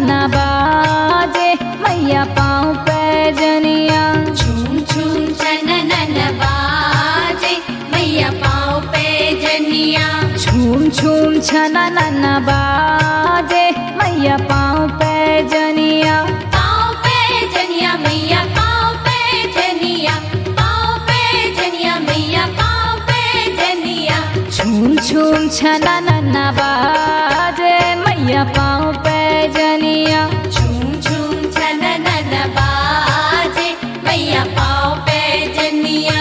नन्ना बाजे मैया पाँव पे जनिया झूम झूम छननन बाजे मैया पाँव पे जनिया झूम झूम छना नन्ना बाजे मैया पाँव पे जनिया पाँव पे जनिया मैया पाँव पे जनिया पाँव पे जनिया मैया पाँव पे जनिया झूम झूम छना नन्ना बाजे मैया पाँव पे जनिया झूम झूम छननन बाजे मैया पाँव पे जनिया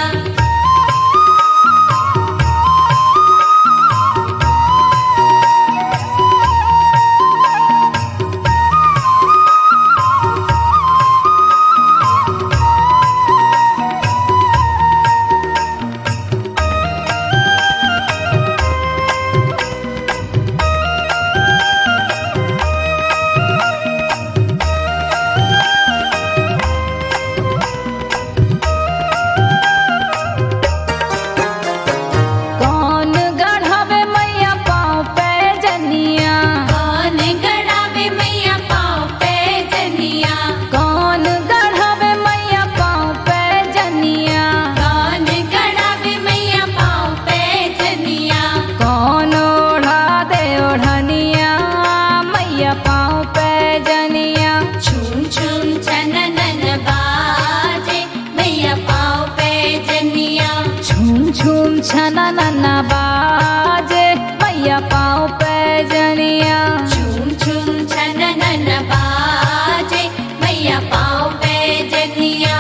कौन गढ़ावे मैया पाँव पे जनिया कौन गड़ावे मैया पाँव पे जनिया कौन गढ़ावे मैया पाँव पे जनिया कौन गड़ावे मैया पाँव पे जनिया कौन ओढ़ा दे ओढ़निया मैया पाँव पे जनिया झूम झूम छननन बाजे मैया पाँव पे जनिया झूम झूम छना नन्ना बाजे मैया पाँव पे जनिया झूम झूम छननन बाजे मैया पाँव पे जनिया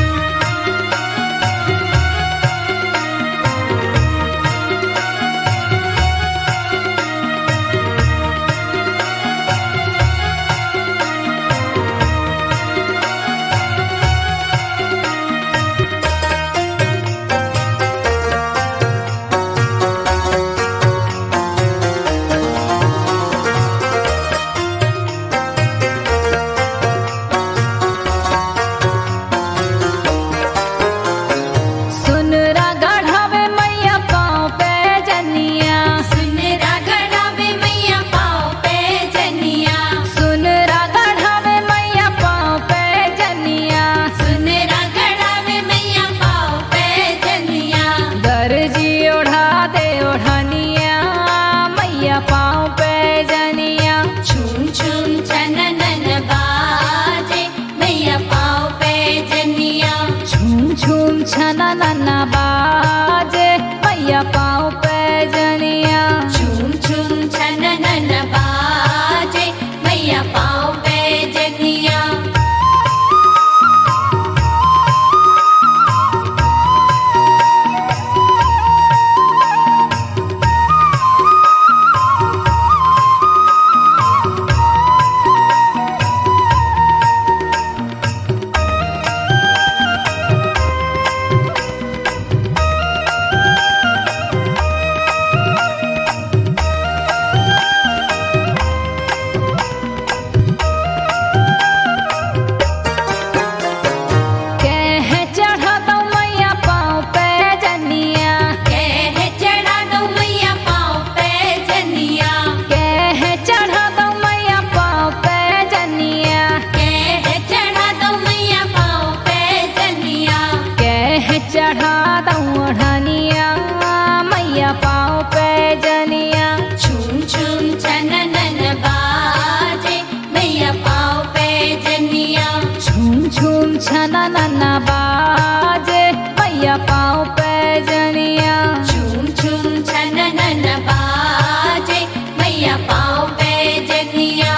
सुनरा गढ़ावे मैया पाँव पे जनिया सुनरा गड़ावे मैया पाँव पे जनिया सुनरा गढ़ावे मैया पाँव पे जनिया सुनरा गड़ावे मैया पाँव पे जनिया दर्जी ओढ़ा दे ओढ़निया मैया पाँव पे जनिया झूम झूम छननन बाजे मैया पाँव पे जनिया झूम झूम छना नन्ना बाजे मैया पाँव पे जनिया झूम झूम छननन बाजे मैया पाँव पे जनिया कह चढ़ा दो मैया पाँव पे जनिया कह चढ़ा दो मैया पाँव पे जनिया कह चढ़ा दो मैया पाँव पे जनिया कह चढ़ा दो मैया पाँव पे जनिया कह चढ़ा दो ओढ़निया मैया पाँव पे जनिया झूम झूम छननन बाजे मैया पाँव पे जनिया झूम झूम छना नन्ना बाजे मैया पाँव पे जनिया झूम झूम छननन बाजे मैया पाँव पे जनिया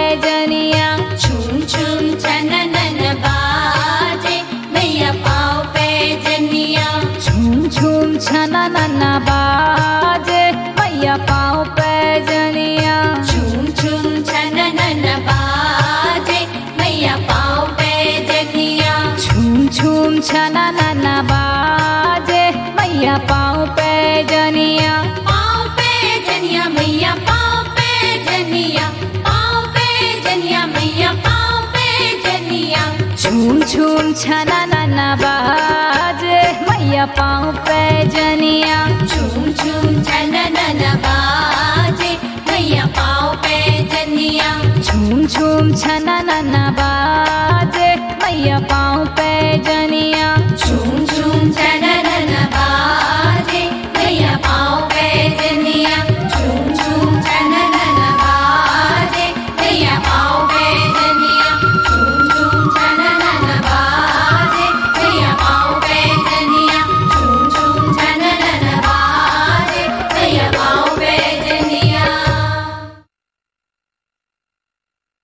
पैजनिया झूम झूम छननन बाजे मैया पाँव पे जनिया झूम झूम छना नन्ना बाजे मैया पाँव पैजनिया झूम झूम छननन बाजे मैया पाँव पे जनिया झूम झूम छना नन्ना बाजे मैया पाँव पैजनिया पाँव पे जनिया मैया पाँव पे जनिया पाँव पे जनिया मैया पाँव पे जनिया झूम झूम छना नन्ना बाजे मैया पाँव पैजनिया झूम झूम छननन बाजे मैया पाँव पे जनिया झूम झूम छना नन्ना